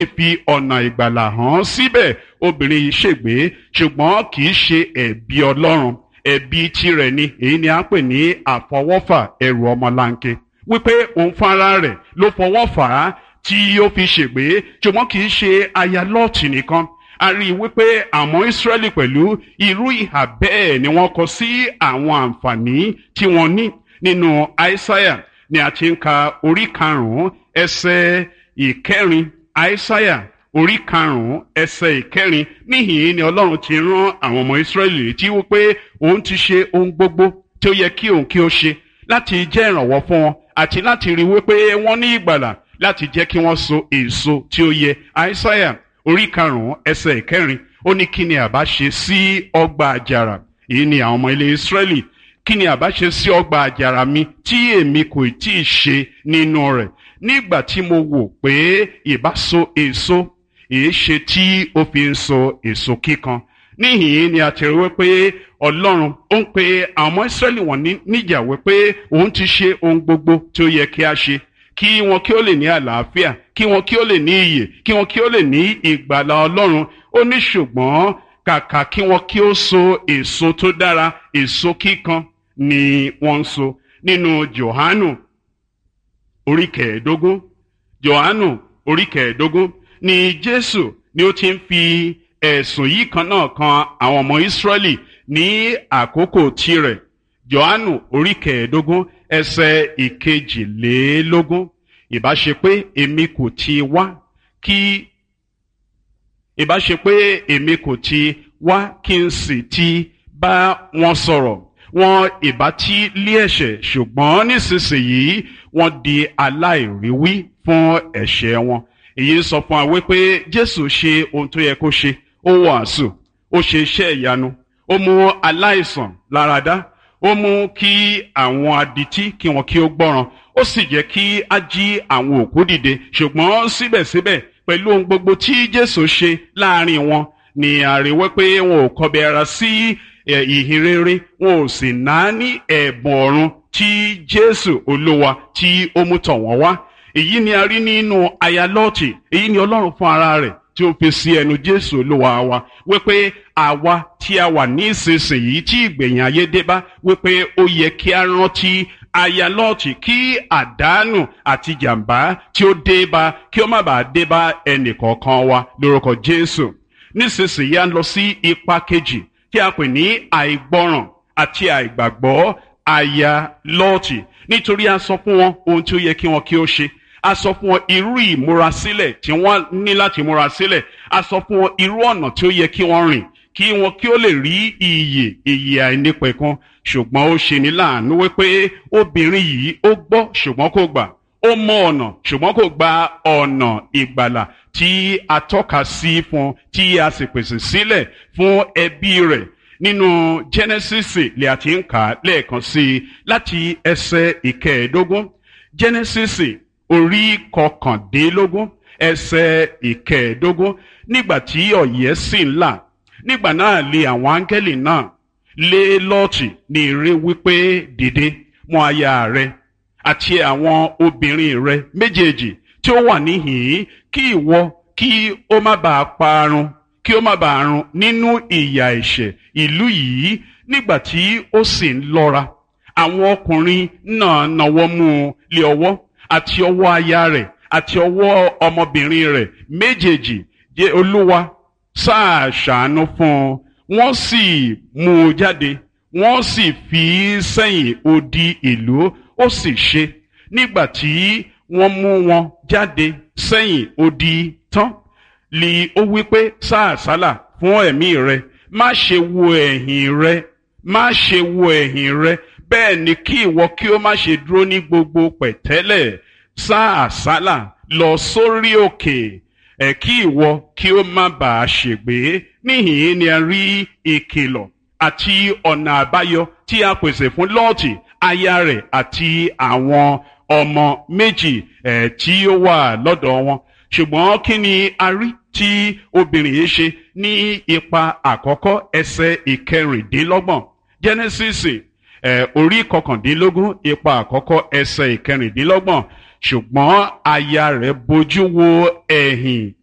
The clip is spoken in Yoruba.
fi ọ̀nà ìgbàlà hàn síbẹ̀ obìnrin yìí ṣègbé ṣùgbọ́n kì í ṣe ẹ̀bi ọlọ́run ẹ̀bi tirẹ̀ ni èyí ni a ń pè ní àfọwọ́fà ẹrù ọmọlanke wípé òun fúnra rẹ̀ ló fọwọ́ fà á tí ó fi ṣègbé ṣùgbọ́n kì í ṣe aya lọ́ọ̀tì nìkan a rí i wípé àwọn Ísírẹ́lì pẹ̀lú irú ìhà bẹ́ẹ̀ ni wọ́n kọ sí àwọn àǹfààní tí wọ́n ní nínú Aísáyà ni a ti ń ka orí karùn-ún ẹsẹ̀ ìkẹrin Aísáyà orí karùn-ún ẹsẹ̀ ìkẹrin níhìn ni Ọlọ́run ti rán àwọn ọmọ Ísírẹ́lì létí wípé òun ti ṣe ohun gbogbo tí ó yẹ kí òun kí ó ṣe láti jẹ́ ìrànwọ́ fún wọn àti láti rí wípé wọ́n ní ìgbàlà láti jẹ́ kí wọ́n so èso tí ó yẹ Aísáyà orí karùn-ún ẹsẹ̀ ìkẹrin ó ní kí ni àbá ṣe sí ọgbà àjàrà èyí ni àwọn ọmọ ilé Ísírẹ́lì kí ni àbá ṣe sí ọgbà àjàrà mi tí èmi kò tí ì ṣe nínú rẹ̀ nígbà tí mo wò pé ìbá so èso èé ṣe tí ó fi ń so èso kíkan níhìn ni a ti rí wípé Ọlọ́run ó ń pe àwọn ọmọ Ísírẹ́lì wọ̀n níjà wípé òun ti ṣe ohun gbogbo tí ó yẹ kí a ṣe kí wọn kí ó lè ní àlàáfíà kí wọn kí ó lè ní iyè kí wọn kí ó lè ní ìgbàlà Ọlọ́run ó ní ṣùgbọ́n kàkà kí wọn kí ó so èso tó dára èso kíkan ni wọ́n ń so nínú Jòhánù orí kẹẹ̀ẹ́dógún Jòhánù orí kẹẹ̀ẹ́dógún ni Jésù ni ó ti ń fi ẹ̀sùn yìí kan náà kan àwọn ọmọ Ísírẹ́lì ní àkókò tirẹ̀ Jòhánù orí kẹẹ̀ẹ́dógún ẹsẹ̀ ìkejìlélógún ìbá ṣe pé èmi kò ti wá kí ìbá ṣe pé èmi kò ti wá kí n sì ti bá wọn sọ̀rọ̀ wọn ìbá tí lé ẹ̀ṣẹ̀ ṣùgbọ́n nísinsìnyí wọ́n di aláìríwí fún ẹ̀ṣẹ̀ wọn èyí sọ fún wa wípé Jésù ṣe ohun tó yẹ kó ṣe ó wàásù ó ṣe iṣẹ́ ìyanu ó mú aláìsàn láradá ó mú kí àwọn adití kí wọn kí ó gbọ́ràn ó sì jẹ́ kí á jí àwọn òkú dìde ṣùgbọ́n síbẹ̀síbẹ̀ pẹ̀lú ohun gbogbo tí Jésù ṣe láàrin wọn ni àríwẹ́ pé wọn ò kọbi ara sí ìhìn rere wọn ò sì náání ẹ̀bùn ọ̀run tí Jésù Olúwa tí ó mú tọ̀ wọ́n wá èyí ni a rí nínú aya Lọ́ọ̀tì èyí ni Ọlọ́run fún ara rẹ̀ tí ó fi sí ẹnu Jésù Olúwa wa wípé àwa tí a wà ní ìsinsìnyí tí ìgbẹ̀yìn ayé dé bá wípé ó yẹ kí a rántí aya Lọ́ọ̀tì kí àdánù àti jàǹbá tí ó dé bá kí ó má bàa dé bá ẹnìkọ̀ọ̀kan wa lórúkọ Jésù nísinsìnyí a ń lọ sí ipa kejì tí a pè ní àìgbọràn àti àìgbàgbọ́ aya Lọ́ọ̀tì nítorí a sọ fún wọn ohun tí ó yẹ kí wọn kí ó ṣe a sọ fún wọn irú ìmúrasílẹ̀ tí wọ́n ní láti múra sílẹ̀ a sọ fún wọn irú ọ̀nà tí ó yẹ kí wọ́n rìn kí wọn kí ó lè rí iyè iyè àìnípẹ̀kun ṣùgbọ́n ó ṣe ní láàánú wípé obìnrin yìí ó gbọ́ ṣùgbọ́n kò gbà ó mọ ọ̀nà ṣùgbọ́n kò gba ọ̀nà ìgbàlà tí a tọ́ka sí fún tí a sì pèsè sílẹ̀ fún ẹbí rẹ̀ nínú Genesis lè àti ń kà á lẹ́ẹ̀kan sí i láti ẹsẹ̀ ìkẹẹ̀ẹ́dógún Genesis orí kọkàndínlógún ẹsẹ̀ ìkẹẹ̀ẹ́dógún nígbà tí ọ̀yẹ́ sì ń là nígbà náà lé àwọn áńgẹ́lì náà lé lọ́ọ̀tì ní ire wípé dìde mú aya rẹ àti àwọn obìnrin rẹ méjèèjì tí ó wà níhìn-ín kí ìwọ kí ó má bàa parun kí ó má bàa run nínú ìyà ẹ̀ṣẹ̀ ìlú yìí nígbà tí ó sì ń lọ́ra àwọn ọkùnrin náà nawọ́ mú un lé ọwọ́ àti ọwọ́ aya rẹ̀ àti ọwọ́ ọmọbìnrin rẹ̀ méjèèjì jẹ́ olúwa sáà ṣàánú fún un wọ́n sì mú un jáde wọ́n sì fi í sẹ́yìn odi ìlú ó sì ṣe nígbà tí wọ́n mú wọn jáde sẹ́yìn odi tán lì ó wí pé sáà sálà fún ẹ̀mí rẹ má ṣe wo ẹ̀yìn rẹ má ṣe wo ẹ̀yìn rẹ bẹ́ẹ̀ ni kí ìwọ kí ó má ṣe dúró ní gbogbo pẹ̀tẹ́lẹ̀ sá àsálà lọ sórí òkè ẹ̀ kí ìwọ kí ó má bàa ṣègbé níhìn ni a rí ìkìlọ̀ àti ọ̀nà àbáyọ tí a pèsè fún lọ́ọ̀tì aya rẹ̀ àti àwọn ọmọ méjì ẹ̀ tí ó wà lọ́dọ̀ wọn ṣùgbọ́n kí ni a rí tí obìnrin yìí ṣe ní ipa àkọ́kọ́ ẹsẹ̀ ìkẹrìndínlọ́gbọ̀n Genesis ẹ̀ orí kọkàndínlógún ipa àkọ́kọ́ ẹsẹ̀ ìkẹrìndínlọ́gbọ̀n ṣùgbọ́n aya rẹ̀ bójú wo ẹ̀yìn